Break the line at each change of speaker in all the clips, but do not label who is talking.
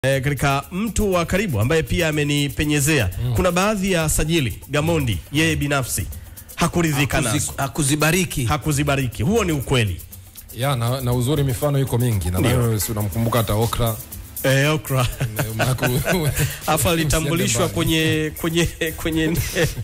E, katika mtu wa karibu ambaye pia amenipenyezea mm. kuna baadhi ya sajili Gamondi yeye binafsi hakuridhika nazo,
Hakuzi- hakuzibariki
hakuzibariki. Huo ni ukweli.
ya na, na uzuri mifano iko mingi
Ndio.
nadhani si unamkumbuka hata Okra
E, okra
Maku-
afu alitambulishwa
Usiende
kwenye kwenye kwenye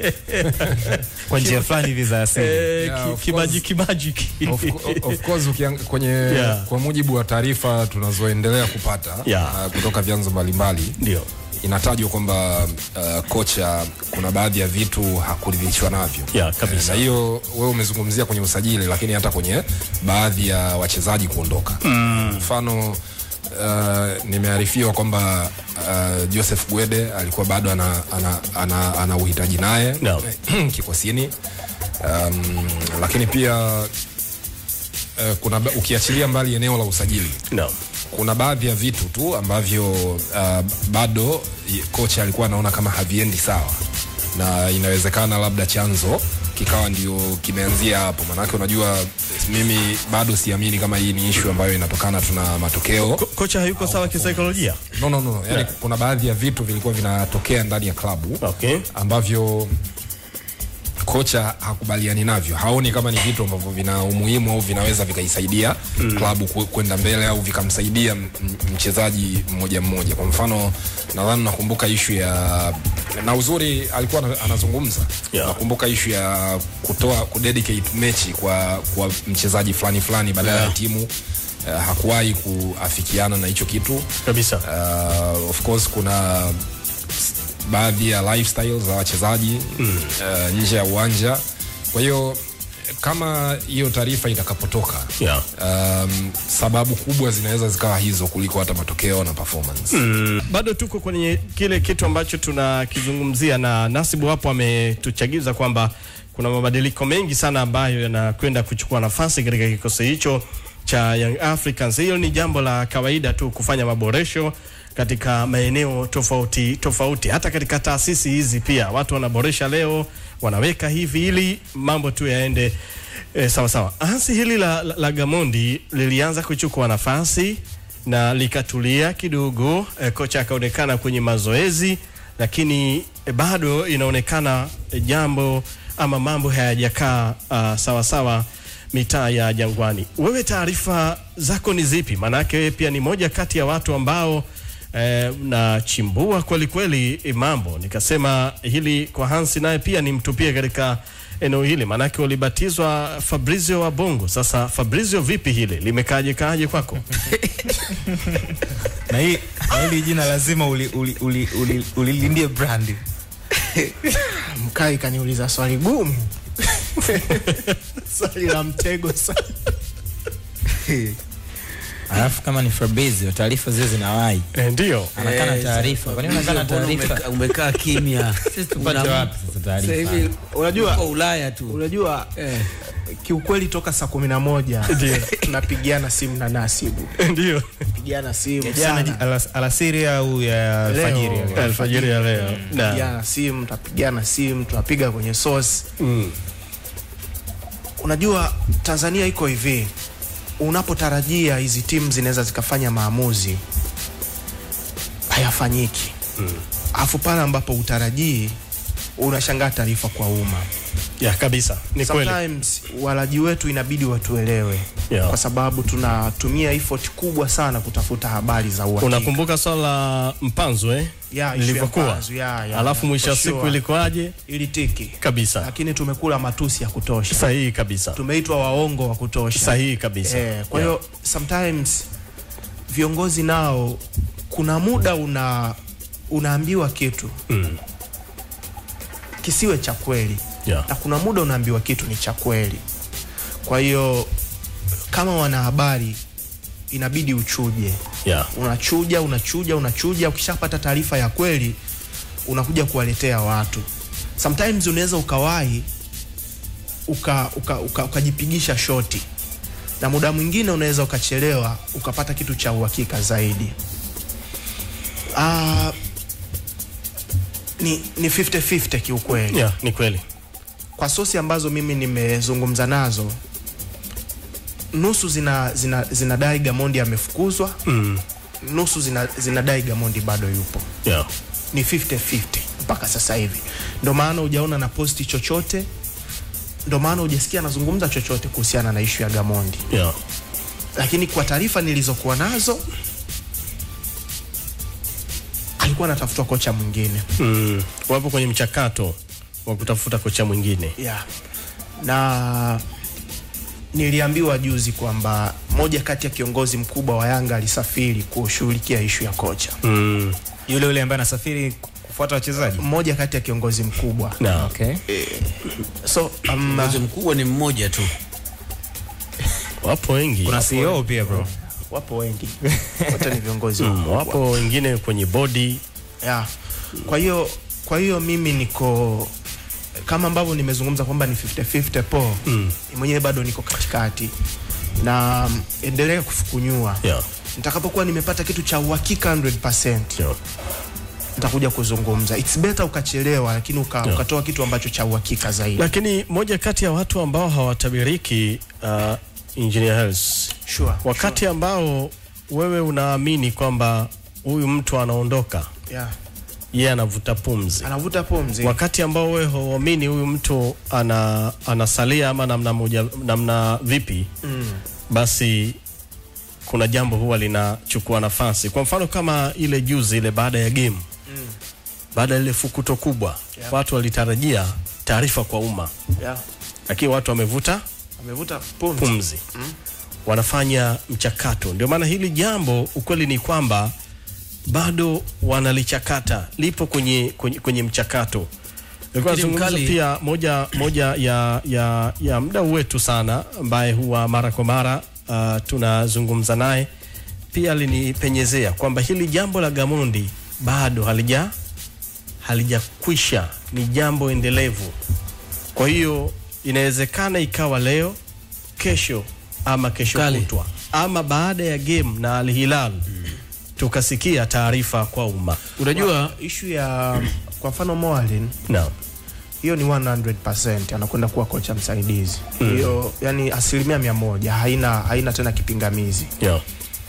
kwa njia fulani hivi za asili.
e,
Yeah,
ki,
of
kimaji kimaji
Of, of course ukiang, kwenye
Yeah.
kwa mujibu wa taarifa tunazoendelea kupata
Yeah.
uh, kutoka vyanzo mbalimbali
ndio
inatajwa kwamba uh, kocha kuna baadhi ya vitu hakuridhishwa navyo
Yeah, kabisa.
Eh, na hiyo wewe umezungumzia kwenye usajili lakini hata kwenye baadhi ya wachezaji kuondoka mfano uh, nimearifiwa kwamba uh, Joseph Gwede alikuwa bado ana, ana, ana, ana uhitaji naye
No.
kikosini um, lakini pia uh, kuna ba- ukiachilia mbali eneo la usajili
no.
kuna baadhi ya vitu tu ambavyo uh, bado i- kocha alikuwa anaona kama haviendi sawa na inawezekana labda chanzo kikawa ndio kimeanzia hapo manake unajua mimi bado siamini kama hii ni ishu ambayo inatokana tuna matokeo
Ko, kocha hayuko sawa kisaikolojia.
no, no, no. Yani, kuna baadhi ya vitu vilikuwa vinatokea ndani ya klabu
Okay.
ambavyo kocha hakubaliani navyo haoni kama ni vitu ambavyo vina umuhimu au vinaweza vikaisaidia mm. klabu ku- kwenda mbele au vikamsaidia m- m- mchezaji mmoja mmoja kwa mfano nadhani nakumbuka ishu ya na uzuri alikuwa ana- anazungumza
Yeah.
nakumbuka ishu ya kutoa kudedicate mechi kwa, kwa mchezaji fulani fulani badala
Yeah.
ya timu uh, hakuwahi kuafikiana na hicho kitu
Kabisa.
uh, of course kuna s- baadhi ya lifestyle za wachezaji mm. uh, nje ya uwanja kwa hiyo kama hiyo taarifa itakapotoka
Yeah.
um, sababu kubwa zinaweza zikawa hizo kuliko hata matokeo na performance mm.
bado tuko kwenye kile kitu ambacho tunakizungumzia na Nasibu hapo ametuchagiza kwamba kuna mabadiliko mengi sana ambayo yanakwenda kuchukua nafasi katika kikosi hicho cha Young Africans. Hiyo ni jambo la kawaida tu kufanya maboresho katika maeneo tofauti tofauti, hata katika taasisi hizi pia watu wanaboresha leo, wanaweka hivi ili mambo tu yaende e, sawa sawa. Hasi hili la, la, la Gamondi lilianza kuchukua nafasi na likatulia kidogo e, kocha akaonekana kwenye mazoezi lakini e, bado inaonekana e, jambo ama mambo hayajakaa uh, sawa sawa mitaa ya Jangwani. Wewe taarifa zako ni zipi? Maanake wewe pia ni moja kati ya watu ambao eh, nachimbua kweli kweli eh, mambo. Nikasema hili kwa Hansi naye pia nimtupie katika eneo hili, maanake ulibatizwa Fabrizio wa Bongo. Sasa Fabrizio, vipi hili limekaaje kaaje kwako?
na hii na hili jina lazima ulilindie uli, uli, uli, ulilindie brand
Mkai kaniuliza swali gumu, swali la mtego sana.
alafu kama ni Fabrizio taarifa zile zinawahi
Eh, ndio
anakana
Eh,
taarifa kwani unakana
mbona
taarifa
umeka- umekaa kimya
sisi tupate
Una-
wapi sasa
Sasa hivi
taarifa
Unajua,
uko Ulaya tu
unajua
eh.
kiukweli toka saa kumi na moja
Ndio.
tunapigiana simu na Nasibu,
ndio
pigiana simu
jana
sana.
alas- alasiri au ya
Leo.
alfajiri
Eh.
alfajiri ya leo na
Pigiana simu, tutapigiana simu, tunapiga kwenye source.
mm,
Unajua Tanzania iko hivi, unapotarajia hizi timu zinaweza zikafanya maamuzi hayafanyiki, alafu pale ambapo utarajii unashangaa taarifa kwa umma.
ya kabisa ni kweli
Sometimes walaji wetu inabidi watuelewe
Yeah.
kwa sababu tunatumia effort kubwa sana kutafuta habari za uhakika.
Unakumbuka swala la mpanzo eh?
Yeah, issue ya
lilivyokuwa
Mpanzu, yeah, yeah,
alafu
yeah,
mwisho wa
for
siku
sure.
ilikuwaje?
ili tiki,
Kabisa
lakini tumekula matusi ya kutosha,
sahihi kabisa,
tumeitwa waongo wa kutosha.
sahihi kabisa.
Eh, kwa hiyo sometimes viongozi nao kuna muda una unaambiwa kitu
Mm.
kisiwe cha kweli
Yeah.
na kuna muda unaambiwa kitu ni cha kweli. Kwa hiyo kama wanahabari inabidi uchuje,
Yeah.
unachuja unachuja unachuja, ukishapata taarifa ya kweli unakuja kuwaletea watu. Sometimes unaweza ukawahi uka, uka, uka, ukajipigisha shoti na muda mwingine unaweza ukachelewa ukapata kitu cha uhakika zaidi. Ah, ni, ni 50-50 kiukweli
Yeah, ni kweli
kwa sosi ambazo mimi nimezungumza nazo nusu zina, zina, zinadai Gamondi amefukuzwa
mm.
nusu zina, zinadai Gamondi bado yupo
yeah.
ni 50-50 mpaka sasa hivi. Ndo maana hujaona na posti chochote, ndo maana hujasikia anazungumza chochote kuhusiana na ishu ya Gamondi,
Yeah.
lakini kwa taarifa nilizokuwa nazo alikuwa anatafutwa kocha mwingine
Mm. Wapo kwenye mchakato wa kutafuta kocha mwingine
yeah. na niliambiwa juzi kwamba moja kati ya kiongozi mkubwa wa Yanga alisafiri kushughulikia ishu ya kocha,
mm.
yule yule ambaye anasafiri kufuata wachezaji
mmoja kati ya kiongozi mkubwa
no.
okay.
so um,
Kiongozi mkubwa ni mmoja tu.
Wapo wengi
kuna CEO pia bro
wapo wengi wote ni viongozi
mm.
wakubwa.
Wapo wengine kwenye bodi
yeah. Kwa hiyo kwa hiyo mimi niko kama ambavyo nimezungumza kwamba ni 50-50 po mm. mwenyewe bado niko katikati na mm, endelea kufukunyua
yeah.
nitakapokuwa nimepata kitu cha uhakika 100%
Yeah.
nitakuja kuzungumza. It's better ukachelewa, lakini uka,
Yeah.
ukatoa kitu ambacho cha uhakika zaidi.
Lakini moja kati ya watu ambao hawatabiriki uh, Engineer Hersi,
Sure.
wakati ambao wewe unaamini kwamba huyu mtu anaondoka,
Yeah.
yeye anavuta pumzi
Anavuta pumzi.
wakati ambao wewe huamini huyu mtu ana, anasalia ama namna moja namna vipi mm. basi kuna jambo huwa linachukua nafasi kwa mfano kama ile juzi ile baada ya game mm. baada ya ile fukuto kubwa
Yeah.
watu walitarajia taarifa kwa umma
Yeah.
lakini watu wamevuta
Amevuta pumzi.
pumzi mm. wanafanya mchakato ndio maana hili jambo ukweli ni kwamba bado wanalichakata lipo kwenye, kwenye, kwenye mchakato Nilikuwa
Fikiri
nazungumza
mkali-
pia moja, moja ya, ya, ya mdau wetu sana ambaye huwa mara kwa mara uh, tunazungumza naye pia alinipenyezea kwamba hili jambo la Gamondi bado halija halijakwisha, ni jambo endelevu. Kwa hiyo inawezekana ikawa leo, kesho ama kesho
Kali.
kutwa ama baada ya game na Al Hilal tukasikia taarifa kwa umma.
Unajua
Ishu ya kwa mfano Moalin
Naam.
hiyo ni 100% anakwenda kuwa kocha msaidizi hiyo yani asilimia mia moja haina, haina tena kipingamizi
Yeah.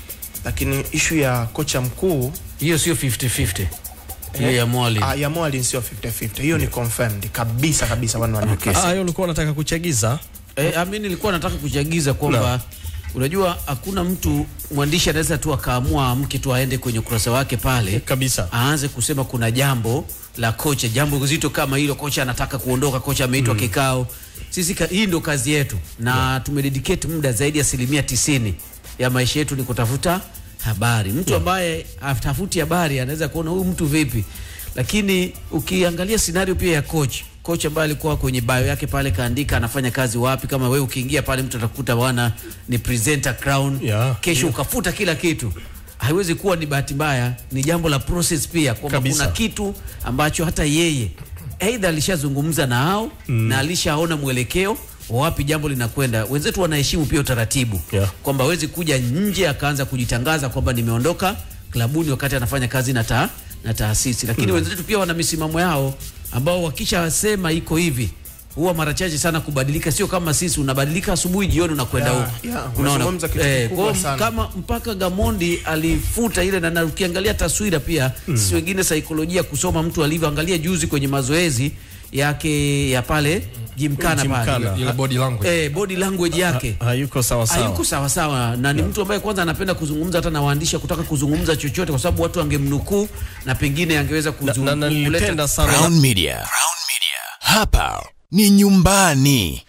lakini ishu ya kocha mkuu
hiyo sio 50-50. Hiyo ya Mwali.
ah, ya Moalin sio 50-50 hiyo ni confirmed kabisa kabisa 100%.
Ah, hiyo ulikuwa unataka kuchagiza
Eh, ami nilikuwa nataka kuchagiza kwamba unajua hakuna mtu mwandishi anaweza tu akaamua amke tu aende kwenye ukurasa wake pale
kabisa.
aanze kusema kuna jambo la kocha, jambo zito kama hilo, kocha anataka kuondoka, kocha ameitwa kikao. Sisi ka, hii ndo kazi yetu na tumededicate muda zaidi ya asilimia tisini ya maisha yetu ni kutafuta habari. Mtu ambaye hatafuti habari anaweza kuona huyu mtu vipi, lakini ukiangalia scenario pia ya coach coach ambaye alikuwa kwenye bio yake pale kaandika anafanya kazi wapi. Kama wewe ukiingia pale mtu atakuta bwana ni presenter crown
Yeah.
kesho ukafuta kila kitu haiwezi kuwa ni bahati mbaya, ni jambo la process pia, kwamba
Kabisa.
kuna kitu ambacho hata yeye aidha alishazungumza na hao na alishaona mwelekeo wa wapi jambo linakwenda. Wenzetu wanaheshimu pia utaratibu
Yeah.
kwamba hawezi kuja nje akaanza kujitangaza kwamba nimeondoka klabuni wakati anafanya kazi na, ta, na taasisi, lakini wenzetu pia wana misimamo yao ambao wakishasema iko hivi huwa mara chache sana kubadilika, sio kama sisi unabadilika asubuhi, jioni unakwenda
Yeah,
huko.
yeah,
Unaona?
unazungumza kitu
Eh,
kikubwa
kwa hiyo
sana.
kama mpaka Gamondi alifuta ile na, na ukiangalia taswira pia mm. sisi wengine saikolojia kusoma mtu alivyoangalia juzi kwenye mazoezi yake ya pale Jimkana pale
Gymkhana.
ile body language
eh, body language yake
Hayuko sawa sawa.
hayuko sawa sawa, na ni mtu ambaye kwanza anapenda kuzungumza hata na waandishi kutaka kuzungumza chochote, kwa sababu watu wangemnukuu na pengine angeweza
na,
kuzungumza
na nilipenda sana
Crown Media. Hapa ni nyumbani.